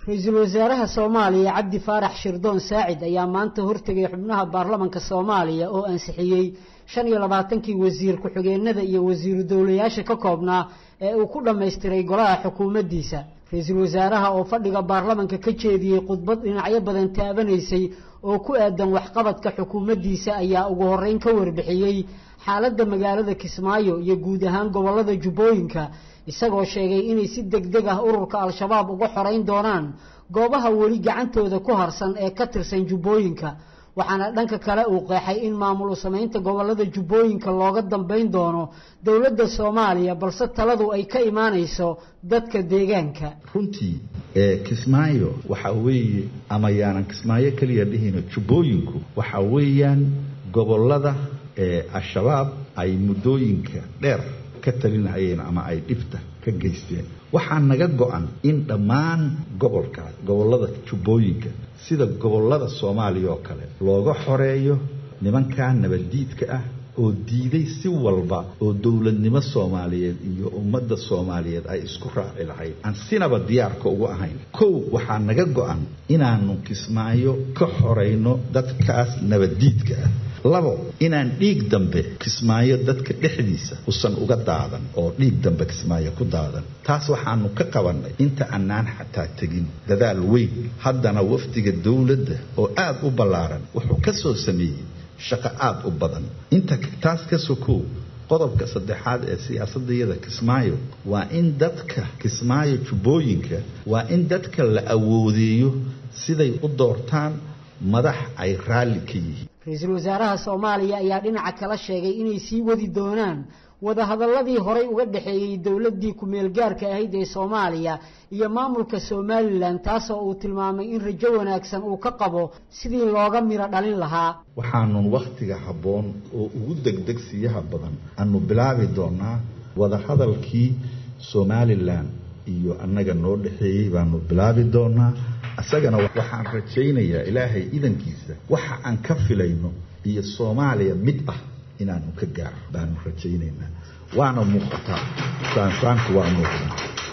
ra-iisul wasaaraha soomaaliya cabdi faarax shirdoon saacid ayaa maanta hortegay xubnaha baarlamanka soomaaliya oo ansixiyey shan iyo labaatankii wasiir ku-xigeenada iyo wasiiru dowlayaasha ka koobnaa ee uu ku dhammaystiray golaha xukuumaddiisa ra-iisul wasaaraha oo fadhiga baarlamanka ka jeediyey khudbad dhinacyo badan taabanaysay oo ku aadan waxqabadka xukuumaddiisa ayaa ugu horreyn ka warbixiyey xaaladda magaalada kismaayo iyo guud ahaan gobollada jubbooyinka isagoo sheegay inay si deg deg ah ururka al-shabaab uga xoreyn doonaan goobaha weli gacantooda ku harsan ee ka tirsan jubbooyinka waxaana dhanka kale uu qeexay in maamul u samaynta gobollada jubbooyinka looga dambayn doono dowladda soomaaliya balse taladu ay ka imaanayso dadka deegaanka runtii ee kismaayo waxa weeye ama yaanan kismaayo keliya dhihino jubbooyinku waxa weeyaan gobollada ee al-shabaab ay muddooyinka dheer ka talinayeen ama ay dhibta ka geysteen waxaa naga go-an in dhammaan gobolkaas gobollada jubbooyinka sida gobollada soomaaliya oo kale looga xoreeyo nimankaa nabaddiidka ah oo diiday si walba oo dowladnimo soomaaliyeed iyo ummadda soomaaliyeed ay isku raaci lahayd aan sinaba diyaarka ugu ahayn kow waxaa naga go-an inaanu kismaayo ka xorayno dadkaas nabaddiidka ah labo inaan dhiig dambe kismaayo dadka dhexdiisa usan uga daadan oo dhiig dambe kismaayo ku daadan taas waxaanu ka qabannay inta annaan xataa tegin dadaal weyn haddana wafdiga dowladda oo aada u ballaaran wuxuu ka soo sameeyey shaqo aada u badan inta taas ka sokow qodobka saddexaad ee siyaasadayada kismaayo waa in dadka kismaayo jubbooyinka waa in dadka la awoodeeyo siday u doortaan madax ay raalli ka yihiin ra-iisul wasaaraha soomaaliya ayaa dhinaca kala sheegay inay sii wadi doonaan wadahadalladii horay uga dhexeeyey dowladdii ku-meel gaarka ahayd ee soomaaliya iyo maamulka somalilan taasoo uu tilmaamay in rajo wanaagsan uu ka qabo sidii looga miro dhalin lahaa waxaanun wakhtiga habboon oo ugu degdegsiyaha badan aanu bilaabi doonaa wadahadalkii somalilan iyo annaga noo dhexeeyey baanu bilaabi doonaa isagana waxaan rajaynayaa ilaahay idankiisa waxa aan ka filayno iyo soomaaliya mid ah inaanu ka gaaro baanu rajaynaynaa waana muuqataa saansaanku waa muuqdaa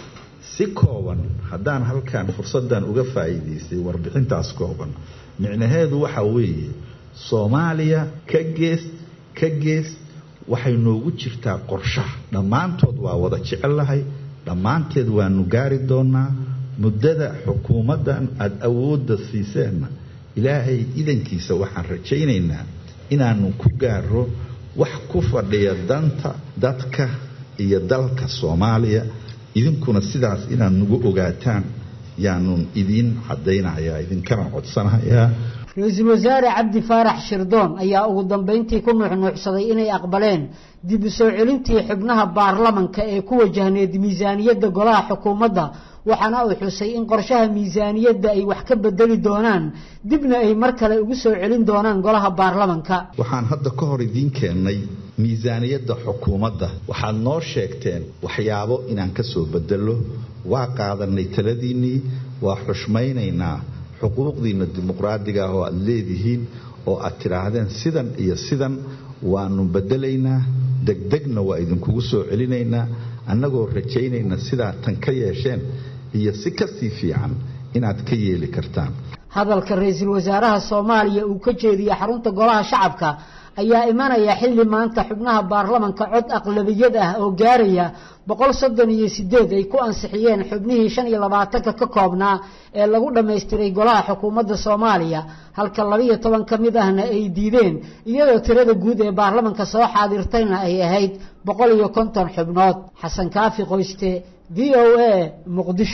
si kooban haddaan halkan fursaddan uga faa'iidaystay warbixintaas kooban micnaheedu waxa weeye soomaaliya ka gees ka gees waxay noogu jirtaa qorshaha dhammaantood waa wada jecellahay dhammaanteed waanu gaari doonaa muddada xukuumaddan aada awoodda siiseenna ilaahay idankiisa waxaan rajaynaynaa inaanu ku gaaro wax ku fadhiya danta dadka iyo dalka soomaaliya idinkuna sidaas inaad nagu ogaataan yaanun idiin caddaynayaa idinkana codsanayaa ra-iisul wasaare cabdi faarax shirdoon ayaa ugu dambayntii ku nuuxnuuxsaday inay aqbaleen dib u soo celintii xubnaha baarlamanka ee ku wajahneed miisaaniyadda golaha xukuumadda waxaana uu xusay in qorshaha miisaaniyadda ay wax ka bedeli doonaan dibna ay mar kale ugu soo celin doonaan golaha baarlamanka waxaan hadda ka hor idiin keennay miisaaniyadda xukuumadda waxaad noo sheegteen waxyaabo inaan ka soo bedello waa qaadanay taladiinnii waa xushmaynaynaa xuquuqdiinna dimuqraadiga ah oo aad leedihiin oo aad tidhaahdeen sidan iyo sidan waanu bedelaynaa degdegna waa idinkugu soo celinaynaa annagoo rajaynayna sidaa tan ka yeesheen iyo si kasii fiican inaad ka yeeli kartaan hadalka ra-iisul wasaaraha soomaaliya uu ka jeediyey xarunta golaha shacabka ayaa imanaya xilli maanta xubnaha baarlamanka cod aqlabiyad ah oo gaaraya boqol soddon iyo sideed ay ku ansixiyeen xubnihii shan iyo labaatanka ka koobnaa ee lagu dhammaystiray golaha xukuumadda soomaaliya halka labaiyo toban ka mid ahna ay diideen iyadoo tirada guud ee baarlamanka soo xaadirtayna ay ahayd boqol iyo konton xubnood xasan kaafi qoyste v o a muqdisho